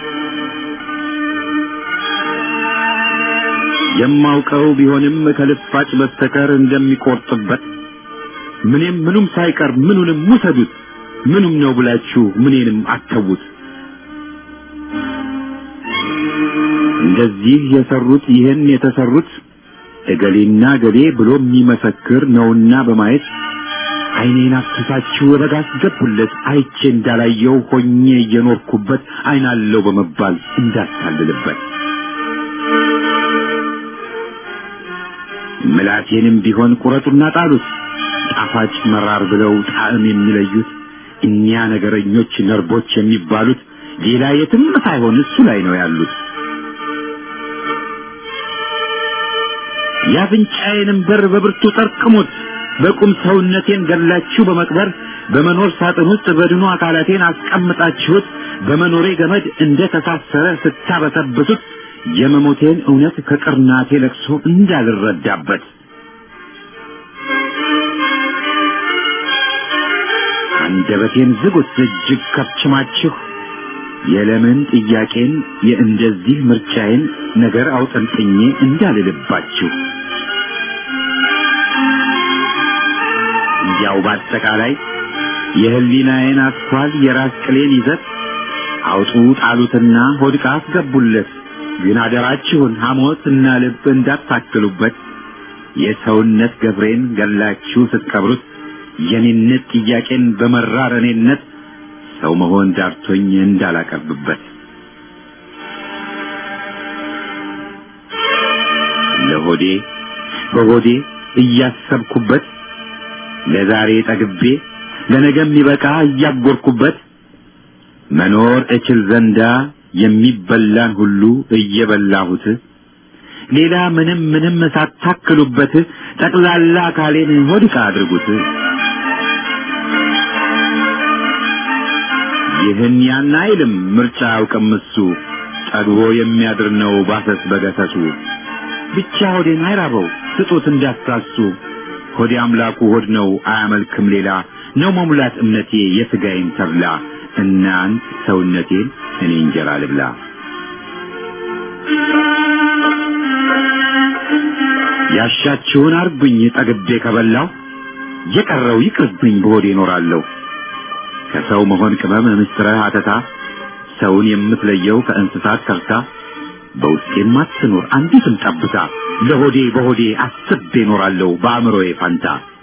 የማውቀው ቢሆንም ከልፋጭ በስተቀር እንደሚቆርጥበት ምንም ምኑም ሳይቀር ምኑንም ውሰዱት ምኑም ነው ብላችሁ ምኔንም አተዉት እንደዚህ የሰሩት ይህን የተሰሩት እገሌና ገሌ ብሎ የሚመሰክር ነውና በማየት ዓይኔን አፍስሳችሁ ረጋ አስገቡለት አይቼ እንዳላየው ሆኜ እየኖርኩበት ዓይናለው በመባል እንዳታልልበት ምላቴንም ቢሆን ቁረጡና ጣሉት ጣፋጭ መራር ብለው ጣዕም የሚለዩት እኒያ ነገረኞች ነርቦች የሚባሉት ሌላ የትም ሳይሆን እሱ ላይ ነው ያሉት። የአፍንጫዬንም በር በብርቱ ጠርቅሙት። በቁም ሰውነቴን ገላችሁ በመቅበር በመኖር ሳጥን ውስጥ በድኑ አካላቴን አስቀምጣችሁት በመኖሬ ገመድ እንደ ተሳሰረ ስታበሰብሱት የመሞቴን እውነት ከቅርናቴ ለቅሶ እንዳልረዳበት አንደበቴን ዝጉት እጅግ ከብችማችሁ የለምን ጥያቄን የእንደዚህ ምርጫዬን ነገር አውጠንጥኜ እንዳልልባችሁ እንዲያው በአጠቃላይ የህሊናዬን አስኳል የራስ ቅሌን ይዘት አውጡ ጣሉትና ሆድቃ አስገቡለት። ግን አደራችሁን ሐሞት እና ልብ እንዳታክሉበት። የሰውነት ገብሬን ገላችሁ ስትቀብሩት የኔነት ጥያቄን በመራር እኔነት ሰው መሆን ዳርቶኝ እንዳላቀርብበት ለሆዴ በሆዴ እያሰብኩበት ለዛሬ ጠግቤ ለነገ የሚበቃ እያጎርኩበት መኖር እችል ዘንዳ የሚበላን ሁሉ እየበላሁት ሌላ ምንም ምንም ሳታክሉበት ጠቅላላ አካሌን ሆድቃ አድርጉት። ይህን ያን አይልም ምርጫ አያውቅም እሱ ጠግቦ የሚያድር ነው ባሰስ በገሰሱ ብቻ ሆዴን አይራበው ስጡት እንዳትሳሱ ሆዴ አምላኩ ሆድ ነው አያመልክም ሌላ ነው መሙላት እምነቴ የሥጋዬን ተብላ እናንት ሰውነቴን እኔ እንጀራ ልብላ ያሻችሁን አርጉኝ ጠግቤ ከበላው የቀረው ይቅርብኝ በሆዴ እኖራለሁ ከሰው መሆን ቅመም ምስጥረ አተታ ሰውን የምትለየው ከእንስሳት ከርታ በውስጤም አትኖር አንዲትም ጠብታ ለሆዴ በሆዴ አስቤ እኖራለሁ በአእምሮዬ ፋንታ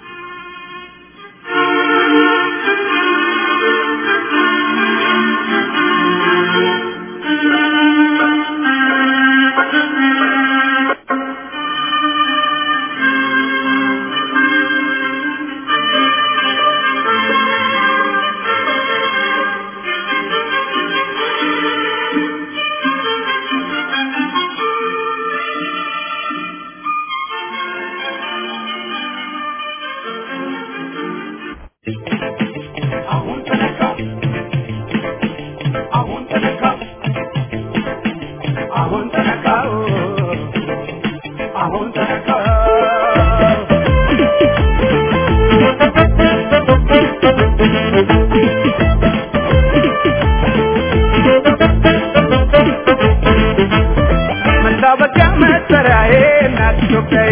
መታወቂያ መጠሪያዬ እናት ኢትዮጵያዬ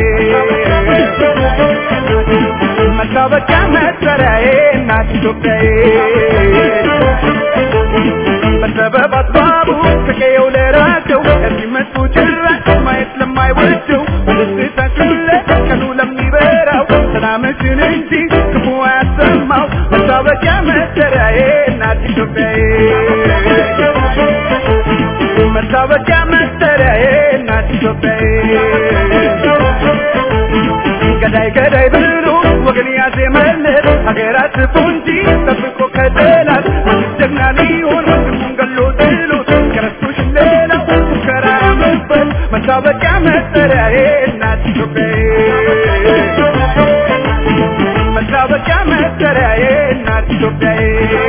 መታወቂያ መጠሪያዬ እናት ኢትዮጵያዬ በሰበብ አስባቡ ከቀየው ለራቸው የሚመጡ ጭራሽ ሰላምሽን እንጂ ክፉ ያሰማው መታወቂያ መጠሪያዬ እናት ኢትዮጵያዬ መታወቂያ መጠሪያዬ እናት ኢትዮጵያዬ ገዳይ ገዳይ ብሎ ወገን ያዜመለት ሀገራት ፉንጂ ጠብቆ ከጠላት ጀግና ሊሆን ወንድሙን ገሎ ጥሎት ከረስቶሽ ሌላው ሙከራ መበል መታወቂያ መጠሪያዬ እናት ኢትዮጵያዬ መታወቂያ መጠሪያዬ እናት ኢትዮጵያዬ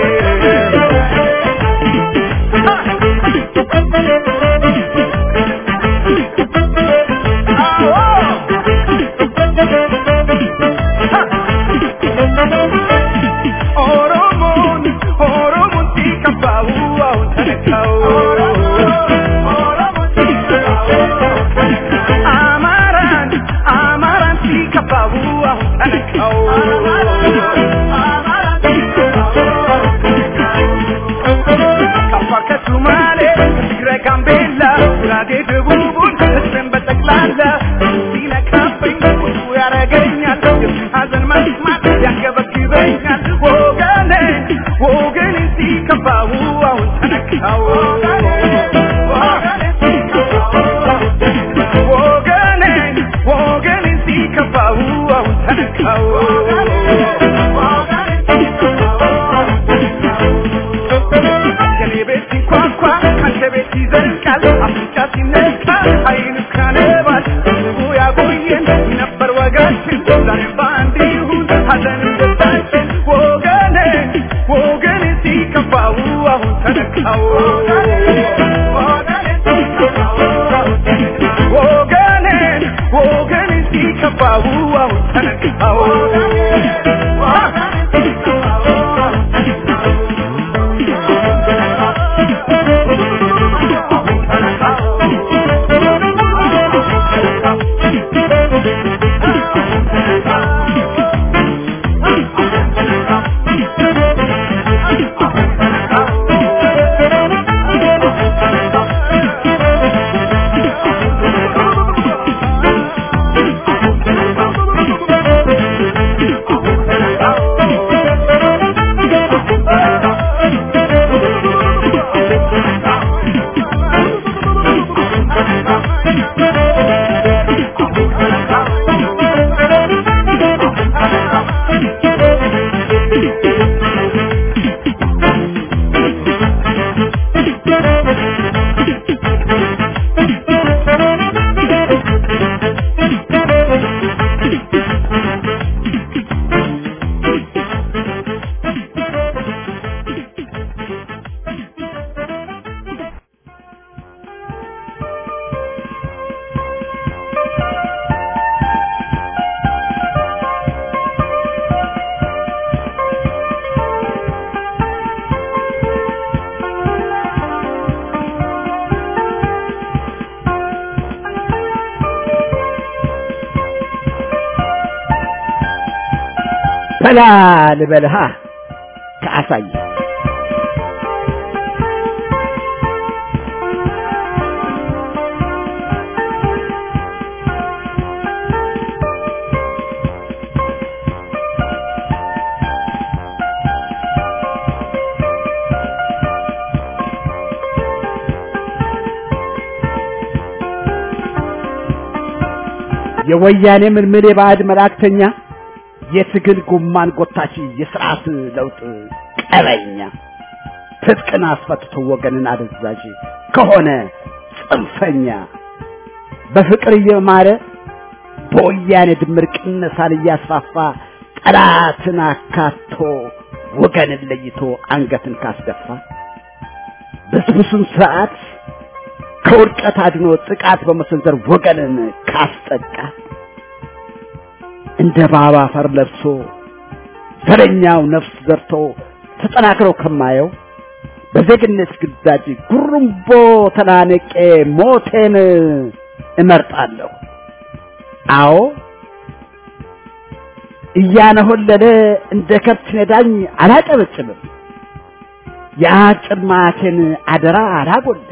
ኦሮሞን ኦሮሞን ሲከፋው አሁን ተነካው አማራን አማራን ሲከፋው አሁን ተነካው ከአፋር ከሱማሌ ከትግራይ ጋምቤላ ጉራጌ ደቡቡን ህዝብን በጠቅላላ ሲነካብኝ ቁጡ ያረገኛል የሱን ሀዘን መስማት ያንገበግበኛል ወገኔ ወገኔ ሲከፋው አሁን ተነካው ወገኔ ወገኔ ሲከፋው አሁን ተነካው የኔ ቤት ሲንኳኳ ካንተ ቤት ይዘልቃል አፍንጫ ሲነካ አይን ካነባል ህዝቡ ያቆየን ነበር ወጋችን ዛሬ በአንድ ይሁን ሀዘንም ደስታችን ወገኔ ወገኔ ሲከፋው አሁን ተነካው ወገኔ ወገኔ ሲከፋው አሁን ተነካው
በላ ልበልሃ ከአሳየ የወያኔ ምልምል የባዕድ መላእክተኛ የትግል ጉማን ጎታች የስርዓት ለውጥ ቀበኛ ትጥቅን አስፈትቶ ወገንን አደዛዥ ከሆነ ጽንፈኛ በፍቅር እየማረ በወያኔ ድምር ቅነሳን እያስፋፋ ጠላትን አካቶ ወገንን ለይቶ አንገትን ካስደፋ ብስብሱን ስርዓት ከውድቀት አድኖ ጥቃት በመሰንዘር ወገንን ካስጠቃ እንደ ባባ አፈር ለብሶ ዘረኛው ነፍስ ዘርቶ ተጠናክረው ከማየው በዜግነት ግዳጅ ጉሩምቦ ተናነቄ ሞቴን እመርጣለሁ። አዎ እያነሆለለ እንደ ከብት ነዳኝ አላጨበጭብም። የአጭር ማቴን አደራ አላጎልም።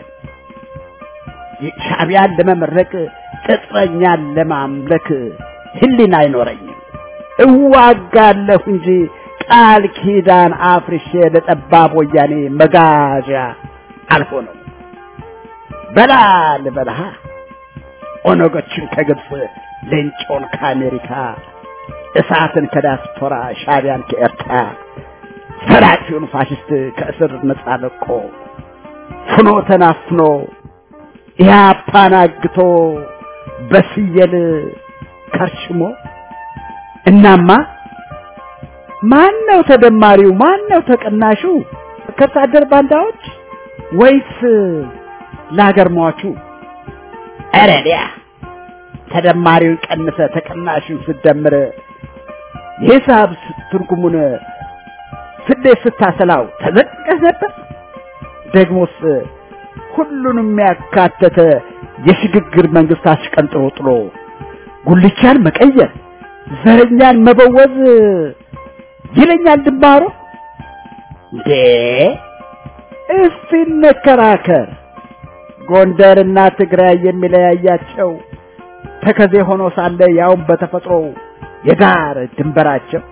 ሻዕቢያን ለመመረቅ ቅጥረኛን ለማምለክ ህሊና አይኖረኝም። እዋጋለሁ እንጂ ቃል ኪዳን አፍርሼ ለጠባብ ወያኔ መጋዣ አልሆነም። በላ ልበልሃ ኦነጎችን ከግብፅ ሌንጮን ከአሜሪካ እሳትን ከዲያስፖራ ሻቢያን ከኤርትራ ዘራፊውን ፋሽስት ከእስር ነጻ ለቆ ፍኖ ተናፍኖ ኢህአፓን አግቶ በስየል ከርሽሞ እናማ ማን ነው ተደማሪው? ማን ነው ተቀናሹ? ከወታደር ባንዳዎች ወይስ ለሀገር ሟቹ? ኧረ ዲያ ተደማሪውን ቀንሰ ተቀናሹን ስደምር የሂሳብ ትርጉሙን ስሌት ስታሰላው ተዘቅቀህ ነበር። ደግሞስ ሁሉንም ያካተተ የሽግግር መንግስት አሽቀንጥሮ ጥሎ ጉልቻን መቀየር ዘረኛን መበወዝ ይለኛል ድንባሮ። እንዴ እስቲ እንከራከር። ጎንደርና ትግራይ የሚለያያቸው ተከዜ ሆኖ ሳለ ያውም በተፈጥሮ የዳር ድንበራቸው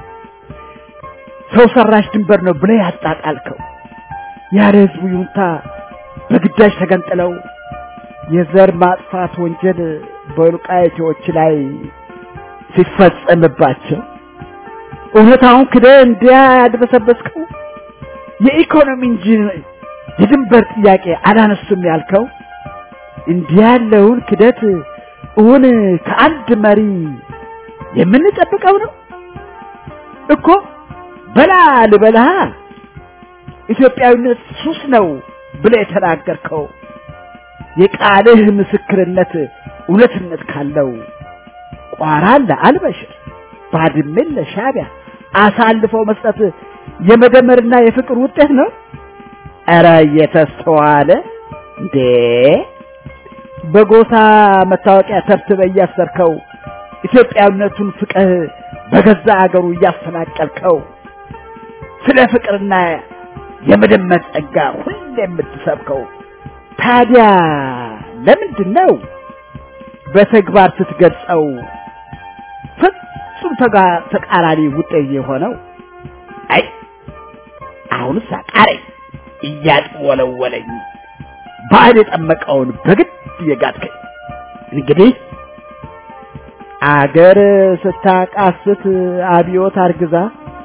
ሰው ሰራሽ ድንበር ነው ብለህ ያጣጣልከው ያለ ህዝቡ ይሁንታ በግዳጅ ተገንጥለው የዘር ማጥፋት ወንጀል በወልቃይቶች ላይ ሲፈጸምባቸው እውነታውን ክደህ እንዲያ ያድበሰበስከው የኢኮኖሚ እንጂ የድንበር ጥያቄ አላነሱም ያልከው እንዲህ ያለውን ክደት እውን ከአንድ መሪ የምንጠብቀው ነው እኮ። በላ ልበልሃ ኢትዮጵያዊነት ሱስ ነው ብለህ የተናገርከው የቃልህ ምስክርነት እውነትነት ካለው ቋራን ለአልበሽር ባድሜን ለሻቢያ አሳልፈው መስጠት የመደመርና የፍቅር ውጤት ነው። ኧረ እየተስተዋለ እንዴ! በጎሳ መታወቂያ ተብትበህ እያሰርከው ኢትዮጵያዊነቱን ፍቅህ በገዛ አገሩ እያፈናቀልከው ስለ ፍቅርና የመደመር ጸጋ ሁሌ የምትሰብከው ታዲያ ለምንድን ነው በተግባር ስትገልጸው ፍጹም ተቃራኒ ውጤት የሆነው? አይ አሁንስ አቃረኝ እያጥወለወለኝ ባዕድ የጠመቀውን በግድ የጋጥከኝ። እንግዲህ አገር ስታቃስት አብዮት አርግዛ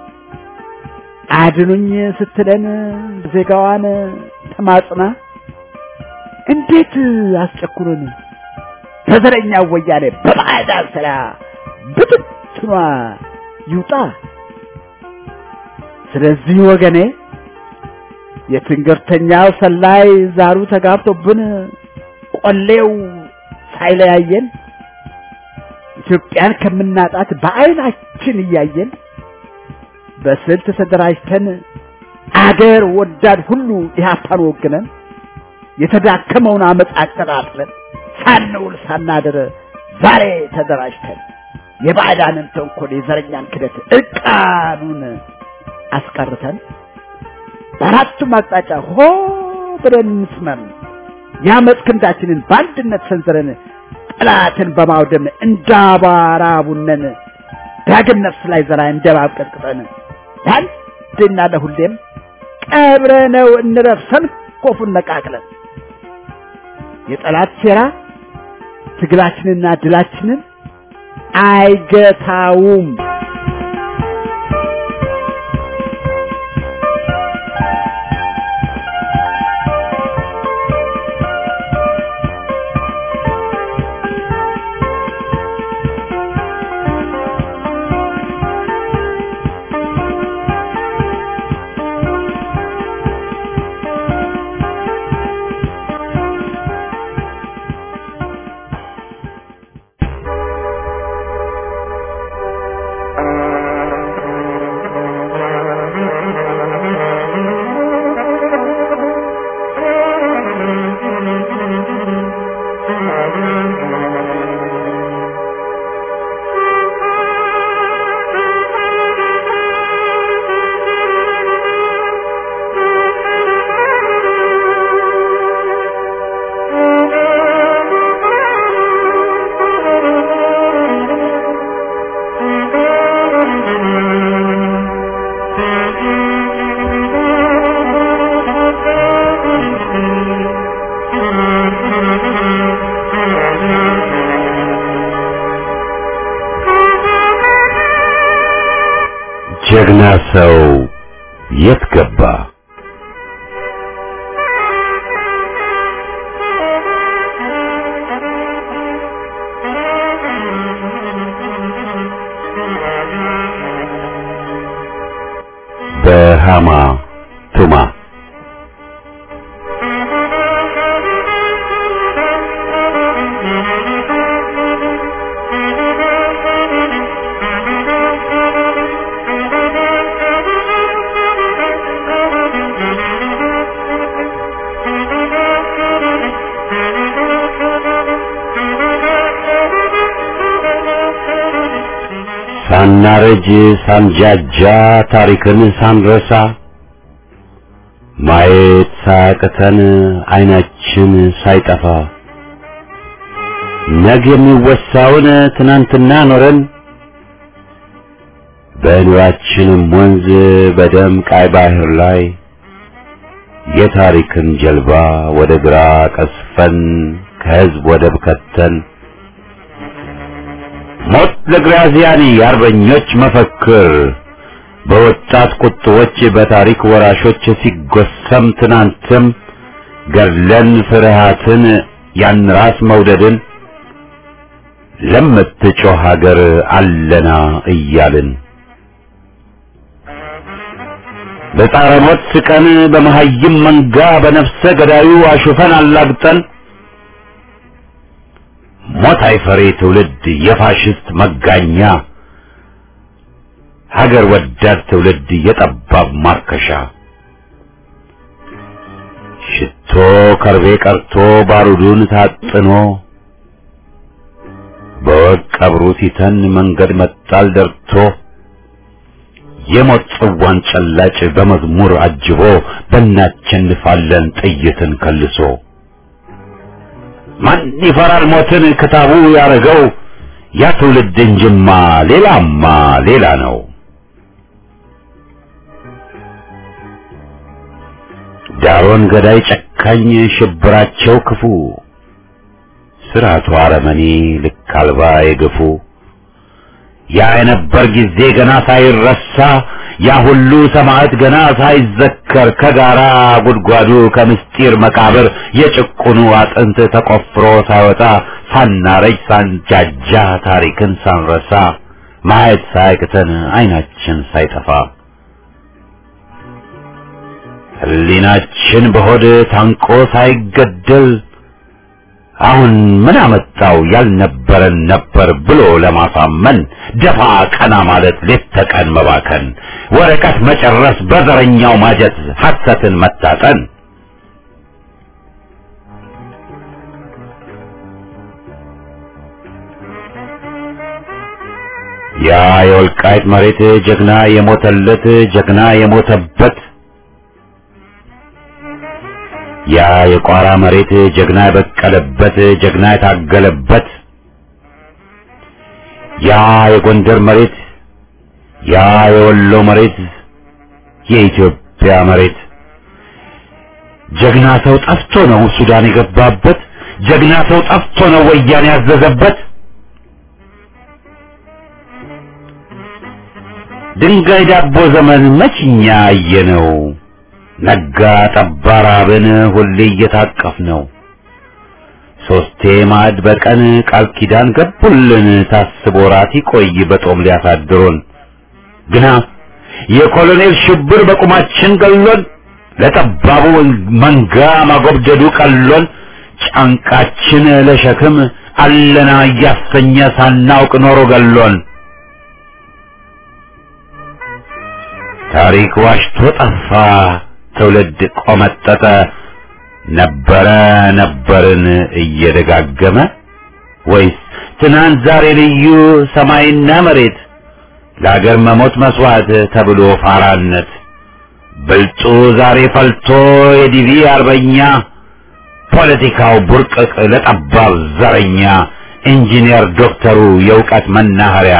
አድኑኝ ስትለን ዜጋዋን ተማጽና እንዴት አስጨኩሩን በዘረኛ ወያኔ በባዕዳን ስራ ብትትኗ ይውጣ። ስለዚህ ወገኔ የትንገርተኛው ሰላይ ዛሩ ተጋብቶብን ቆሌው ሳይለያየን ኢትዮጵያን ከምናጣት በዓይናችን እያየን በስልት ተደራጅተን አገር ወዳድ ሁሉ ኢህአፓን ወግነን የተዳከመውን አመፅ አቀጣጥለን ሳንውል ሳናድር ዛሬ ተደራጅተን የባዕዳንን ተንኮል የዘረኛን ክደት እርቃኑን አስቀርተን በአራቱም አቅጣጫ ሆ ብለን እንስመም የአመፅ ክንዳችንን በአንድነት ሰንዝረን ጠላትን በማውደም እንዳባራ ቡነን ዳግም ነፍስ ላይ ዘራ እንደባብ ቀጥቅጠን ለአንድና ለሁሌም ቀብረነው እንረፍ ሰንኮፉን ነቃቅለን የጠላት ሴራ ትግላችንና ድላችንን አይገታውም።
ጀግና ሰው የት ገባ? በሃማ ቱማ ሳናረጅ ሳንጃጃ ታሪክን ሳንረሳ ማየት ሳያቅተን አይናችን ሳይጠፋ ነገ የሚወሳውን ትናንትና ኖረን በኑራችንም ወንዝ በደም ቃይ ባህር ላይ የታሪክን ጀልባ ወደ ግራ ቀስፈን ከህዝብ ወደብ ከተን ሞት ለግራዚያኒ የአርበኞች መፈክር በወጣት ቁጥቦች በታሪክ ወራሾች ሲጎሰም ትናንትም ገድለን ፍርሃትን ያን ራስ መውደድን ለምትጮህ ሀገር አለና እያልን በጣረ ሞት ስቀን በመሀይም መንጋ በነፍሰ ገዳዩ አሹፈን አላግጠን ሞት አይፈሬ ትውልድ የፋሽስት መጋኛ ሀገር ወዳድ ትውልድ የጠባብ ማርከሻ ሽቶ ከርቤ ቀርቶ ባሩዱን ታጥኖ በወቅ ቀብሩ ሲተን መንገድ መጣል ደርቶ የሞት ጽዋን ጨላጭ በመዝሙር አጅቦ በእናቸንፋለን ጥይትን ከልሶ ማን ይፈራል ሞትን ክታቡ ያረገው ያ ትውልድ እንጅማ ሌላማ ሌላ ነው። ዳሮን ገዳይ ጨካኝ ሽብራቸው ክፉ ስርዓቱ አረመኔ ልክ አልባ የገፉ ያ የነበር ጊዜ ገና ሳይረሳ ያ ሁሉ ሰማዕት ገና ሳይዘከር ከጋራ ጉድጓዱ ከምስጢር መቃብር የጭቁኑ አጥንት ተቆፍሮ ሳይወጣ ሳናረጅ ሳንጃጃ ታሪክን ሳንረሳ ማየት ሳያቅተን አይናችን ሳይጠፋ ሕሊናችን በሆድ ታንቆ ሳይገደል አሁን ምን አመጣው ያልነበረን ነበር ብሎ ለማሳመን ደፋ ቀና ማለት ሌት ተቀን መባከን ወረቀት መጨረስ በዘረኛው ማጀት ሐሰትን መታጠን ያ የወልቃይት መሬት ጀግና የሞተለት ጀግና የሞተበት ያ የቋራ መሬት ጀግና የበቀለበት ጀግና የታገለበት ያ የጎንደር መሬት ያ የወሎ መሬት የኢትዮጵያ መሬት ጀግና ሰው ጠፍቶ ነው ሱዳን የገባበት ጀግና ሰው ጠፍቶ ነው ወያኔ ያዘዘበት ድንጋይ ዳቦ ዘመን መችኛ አየነው ነጋ ጠባ ራብን ሁሌ እየታቀፍ ነው ሶስቴ ማዕድ በቀን ቃል ኪዳን ገቡልን ታስቦ ራት ይቆይ በጦም ሊያሳድሩን ግና የኮሎኔል ሽብር በቁማችን ገሎን ለጠባቡ መንጋ ማጎብደዱ ቀሎን ጫንቃችን ለሸክም አለና እያሰኘ ሳናውቅ ኖሮ ገሎን ታሪክ ዋሽቶ ጠፋ ትውልድ ቆመጠጠ ነበረ ነበርን እየደጋገመ ወይስ ትናንት ዛሬ ልዩ ሰማይና መሬት ለአገር መሞት መስዋዕት ተብሎ ፋራነት ብልጡ ዛሬ ፈልቶ የዲቪ አርበኛ ፖለቲካው ቡርቅቅ ለጠባብ ዘረኛ ኢንጂነር ዶክተሩ የእውቀት መናኸሪያ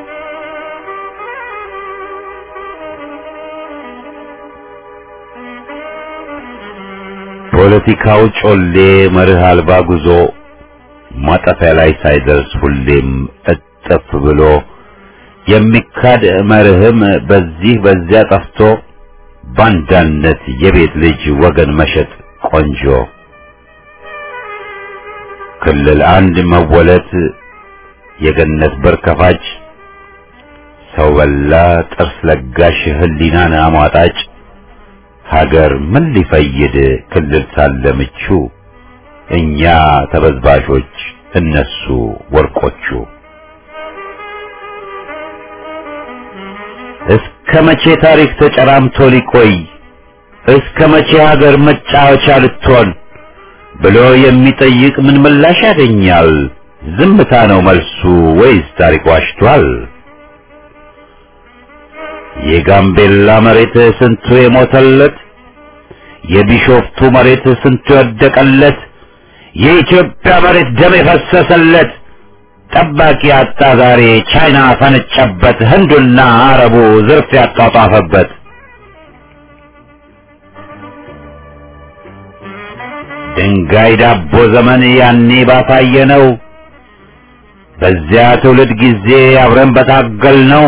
ፖለቲካው ጮሌ መርህ አልባ ጉዞ ማጠፊያ ላይ ሳይደርስ ሁሌም እጥፍ ብሎ የሚካድ መርህም በዚህ በዚያ ጠፍቶ ባንዳነት የቤት ልጅ ወገን መሸጥ ቆንጆ ክልል አንድ መወለት የገነት በር ከፋጭ ሰው በላ ጥርስ ለጋሽ ህሊናን አሟጣጭ ሀገር ምን ሊፈይድ ክልል ሳለ ምቹ እኛ ተበዝባዦች እነሱ ወርቆቹ እስከ መቼ ታሪክ ተጨራምቶ ሊቆይ እስከ መቼ ሀገር መጫወቻ ልትሆን ብሎ የሚጠይቅ ምን ምላሽ ያገኛል? ዝምታ ነው መልሱ ወይስ ታሪክ ዋሽቷል? የጋምቤላ መሬት ስንቱ የሞተለት፣ የቢሾፍቱ መሬት ስንቱ የወደቀለት፣ የኢትዮጵያ መሬት ደም የፈሰሰለት ጠባቂ አጣ ዛሬ ቻይና ፈነጨበት፣ ህንዱና አረቡ ዝርፍ ያጧጧፈበት። ድንጋይ ዳቦ ዘመን ያኔ ባሳየ ነው። በዚያ ትውልድ ጊዜ አብረን በታገል ነው።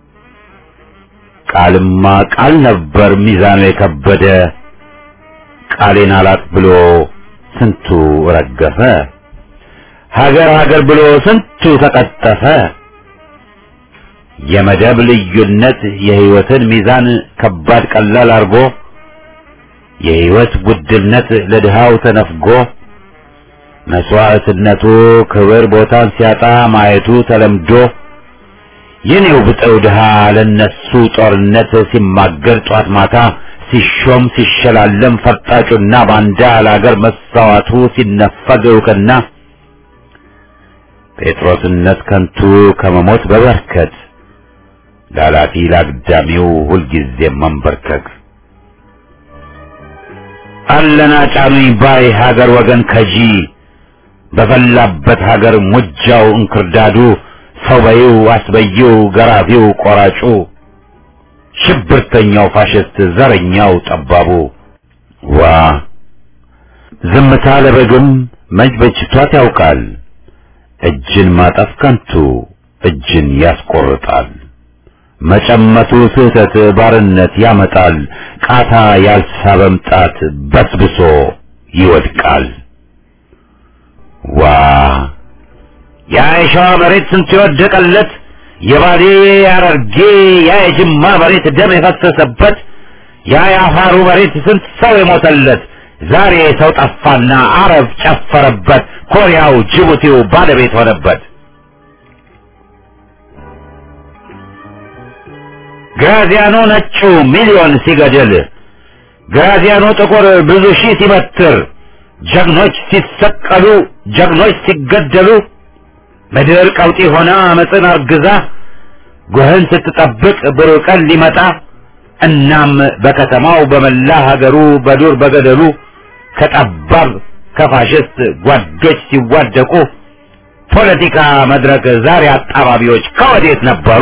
ቃልማ ቃል ነበር ሚዛኑ የከበደ ቃሌን አላጥ ብሎ ስንቱ ረገፈ። ሀገር ሀገር ብሎ ስንቱ ተቀጠፈ። የመደብ ልዩነት የህይወትን ሚዛን ከባድ ቀላል አርጎ የህይወት ውድነት ለድሃው ተነፍጎ መስዋዕትነቱ ክብር ቦታን ሲያጣ ማየቱ ተለምዶ የኔው ብጠው ድሃ ለነሱ ጦርነት ሲማገር ጧት ማታ ሲሾም ሲሸላለም ፈርጣጩና ባንዳ ለአገር መሳዋቱ ሲነፈግ እውቅና ጴጥሮስነት ከንቱ ከመሞት በበርከት ላላፊ ላግዳሚው ሁልጊዜ መንበርከክ አለና ጫኑኝ ባይ ሀገር ወገን ከጂ በፈላበት ሀገር ሙጃው እንክርዳዱ ሰው በይው አስበይው ገራፊው ቆራጩ ሽብርተኛው ፋሽስት ዘረኛው ጠባቡ ዋ ዝምታ ለበግም መች በጅቷት ያውቃል እጅን ማጠፍ ከንቱ እጅን ያስቆርጣል መጨመቱ ስህተት ባርነት ያመጣል ቃታ ያልሳበም ጣት በስብሶ ይወድቃል ዋ ያ የሸዋ መሬት ስንት የወደቀለት የባሌ ያረርጌ ያ የጅማ መሬት ደም የፈሰሰበት ያ የአፋሩ መሬት ስንት ሰው የሞተለት ዛሬ ሰው ጠፋና አረብ ጨፈረበት ኮሪያው ጅቡቲው ባለቤት ሆነበት ግራዚያኖ ነጩ ሚሊዮን ሲገድል ግራዚያኖ ጥቁር ብዙ ሺህ ሲበትር ጀግኖች ሲሰቀሉ ጀግኖች ሲገደሉ ምድር ቀውጢ ሆና አመፅን አርግዛ ጎህን ስትጠብቅ ብሩህ ቀን ሊመጣ እናም በከተማው በመላ ሀገሩ በዱር በገደሉ ከጠባብ ከፋሽስት ጓዶች ሲዋደቁ ፖለቲካ መድረክ ዛሬ አጣባቢዎች ከወዴት ነበሩ?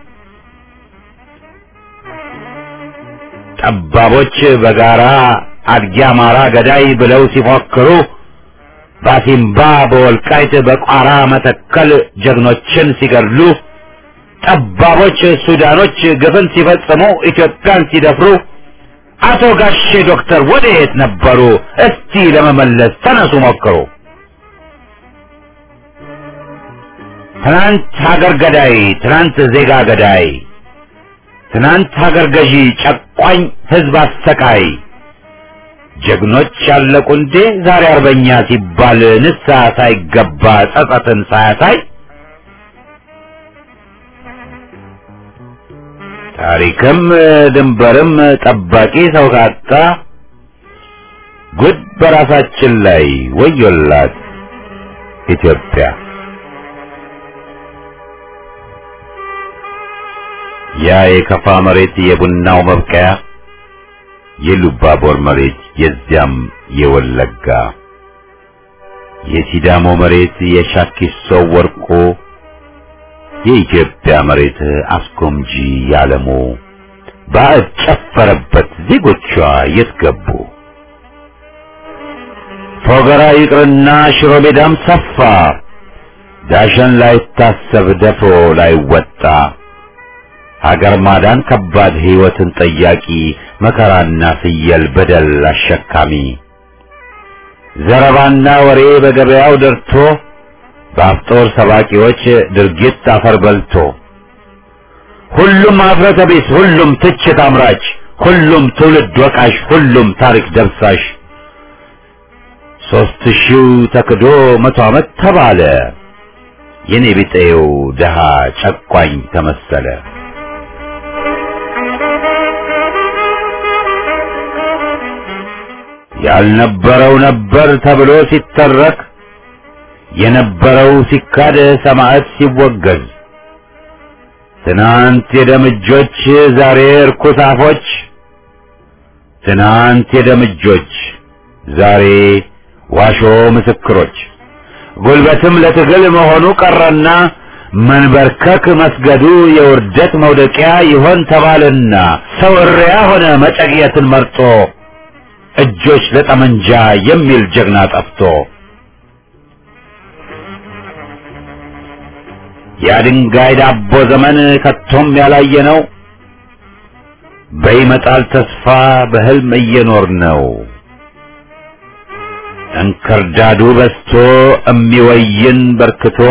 ጠባቦች በጋራ አድጊ አማራ ገዳይ ብለው ሲፎክሩ ባሲምባ በወልቃይት በቋራ መተከል ጀግኖችን ሲገድሉ ጠባቦች ሱዳኖች ግፍን ሲፈጽሙ ኢትዮጵያን ሲደፍሩ አቶ ጋሼ ዶክተር ወዴት ነበሩ? እስቲ ለመመለስ ተነሱ ሞክሩ። ትናንት ሀገር ገዳይ፣ ትናንት ዜጋ ገዳይ፣ ትናንት ሀገር ገዢ፣ ጨቋኝ ህዝብ አሰቃይ ጀግኖች ያለቁ እንዴ ዛሬ አርበኛ ሲባል ንስሐ ሳይገባ ጸጸትን ሳያሳይ ታሪክም ድንበርም ጠባቂ ሰው ካጣ ጉድ በራሳችን ላይ ወዮላት ኢትዮጵያ። ያ የከፋ መሬት የቡናው መብቀያ የሉባቦር መሬት የዚያም የወለጋ የሲዳሞ መሬት የሻኪሶ ወርቆ የኢትዮጵያ መሬት አስጎምጂ ያለሙ ባዕድ ጨፈረበት ዜጎቿ የት ገቡ? ፎገራ ይቅርና ሽሮ ሜዳም ሰፋ ዳሸን ላይታሰብ ደፍሮ ላይወጣ ሀገር ማዳን ከባድ ሕይወትን ጠያቂ መከራና ፍየል በደል አሸካሚ ዘረባና ወሬ በገበያው ደርቶ በአፍጦር ሰባቂዎች ድርጊት አፈር በልቶ ሁሉም ኀፍረተ ቢስ፣ ሁሉም ትችት አምራች፣ ሁሉም ትውልድ ወቃሽ፣ ሁሉም ታሪክ ደብሳሽ ሦስት ሺው ተክዶ መቶ ዓመት ተባለ የኔ ቢጤው ደሃ ጨቋኝ ተመሰለ። ያልነበረው ነበር ተብሎ ሲተረክ የነበረው ሲካድ ሰማዕት ሲወገዝ ትናንት የደምጆች ዛሬ እርኩስ አፎች ትናንት የደምጆች ዛሬ ዋሾ ምስክሮች ጉልበትም ለትግል መሆኑ ቀረና መንበርከክ መስገዱ የውርደት መውደቂያ ይሆን ተባለና ሰው እሪያ ሆነ መጨቅየትን መርጦ እጆች ለጠመንጃ የሚል ጀግና ጠፍቶ የድንጋይ ዳቦ ዘመን ከቶም ያላየ ነው። በይመጣል ተስፋ በህልም እየኖር ነው። እንክርዳዱ በስቶ እሚወይን በርክቶ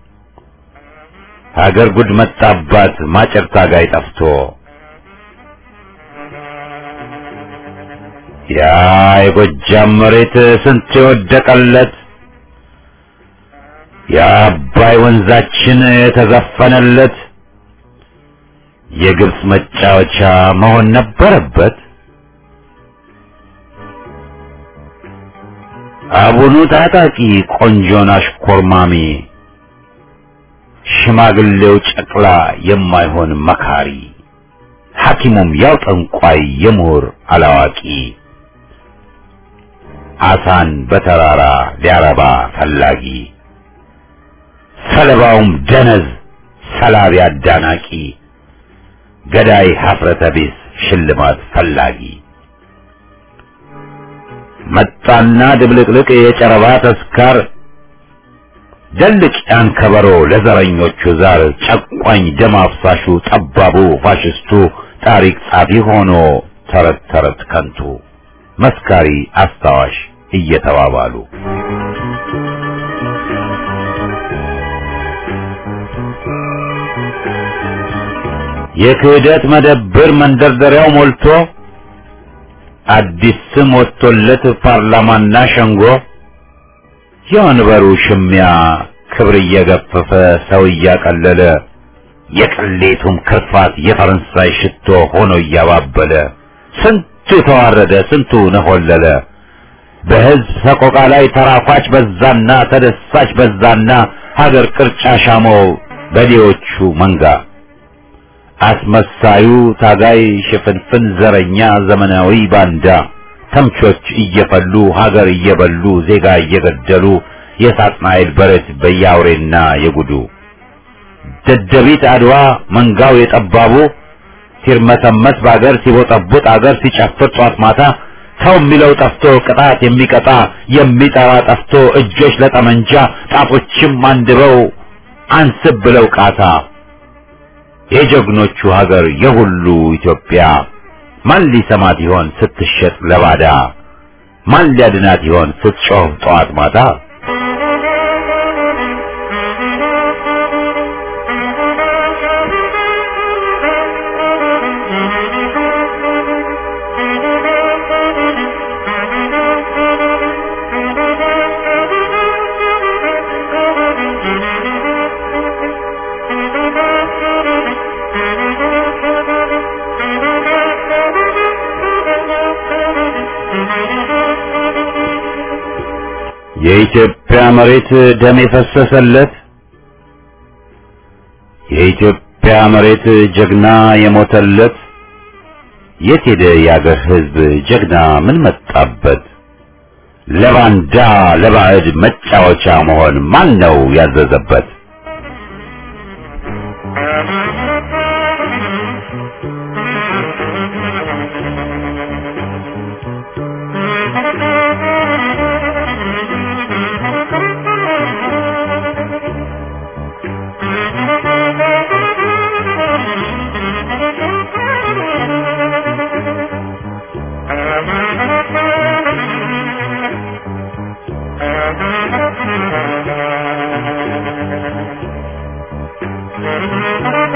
ሀገር ጉድ መጣባት ማጨር ታጋይ ጠፍቶ ያ የጎጃም መሬት ስንት የወደቀለት የአባይ ወንዛችን የተዘፈነለት የግብፅ መጫወቻ መሆን ነበረበት። አቡኑ ታጣቂ ቆንጆን አሽኮርማሚ ሽማግሌው ጨቅላ የማይሆን መካሪ ሐኪሙም ያው ጠንቋይ የምሁር አላዋቂ አሳን በተራራ ሊያረባ ፈላጊ ሰለባውም ደነዝ ሰላቢ አዳናቂ ገዳይ ሀፍረተ ቢስ ሽልማት ፈላጊ መጣና ድብልቅልቅ የጨረባ ተስካር ደልቅ ያን ከበሮ ለዘረኞቹ ዛር ጨቋኝ ደም አፍሳሹ ጠባቡ ፋሽስቱ ታሪክ ጻፊ ሆኖ ተረት ተረት ከንቱ መስካሪ አስታዋሽ እየተባባሉ የክህደት መደብር መንደርደሪያው ሞልቶ አዲስ ስም ወጥቶለት ፓርላማና ሸንጎ የወንበሩ ሽሚያ ክብር እየገፈፈ ሰው እያቀለለ የቅሌቱም ክርፋት የፈረንሳይ ሽቶ ሆኖ እያባበለ ስንቱ ተዋረደ፣ ስንቱ ነሆለለ። በሕዝብ ሰቆቃ ላይ ተራኳች በዛና ተደሳች በዛና ሀገር ቅርጫ ሻመው በዴዎቹ መንጋ አስመሳዩ ታጋይ ሽፍንፍን ዘረኛ ዘመናዊ ባንዳ ተምቾች እየፈሉ ሀገር እየበሉ ዜጋ እየገደሉ የሳጥናኤል በረት በያውሬና የጉዱ ደደቢት አድዋ መንጋው የጠባቡ ሲርመሰመስ በአገር ሲቦጠቡጥ አገር ሲጨፍር ጧት ማታ ሰው የሚለው ጠፍቶ ቅጣት የሚቀጣ የሚጠራ ጠፍቶ እጆች ለጠመንጃ ጣቶችም አንድበው አንስብ ብለው ቃታ የጀግኖቹ ሀገር የሁሉ ኢትዮጵያ ማን ሊሰማት ይሆን ስትሸጥ ለባዳ? ማን ሊያድናት ይሆን ስትጮህ ጠዋት ማታ? የኢትዮጵያ መሬት ደም የፈሰሰለት የኢትዮጵያ መሬት ጀግና የሞተለት የት ሄደ የአገር ሕዝብ ጀግና ምን መጣበት? ለባንዳ ለባዕድ መጫወቻ መሆን ማን ነው ያዘዘበት?
Thank you.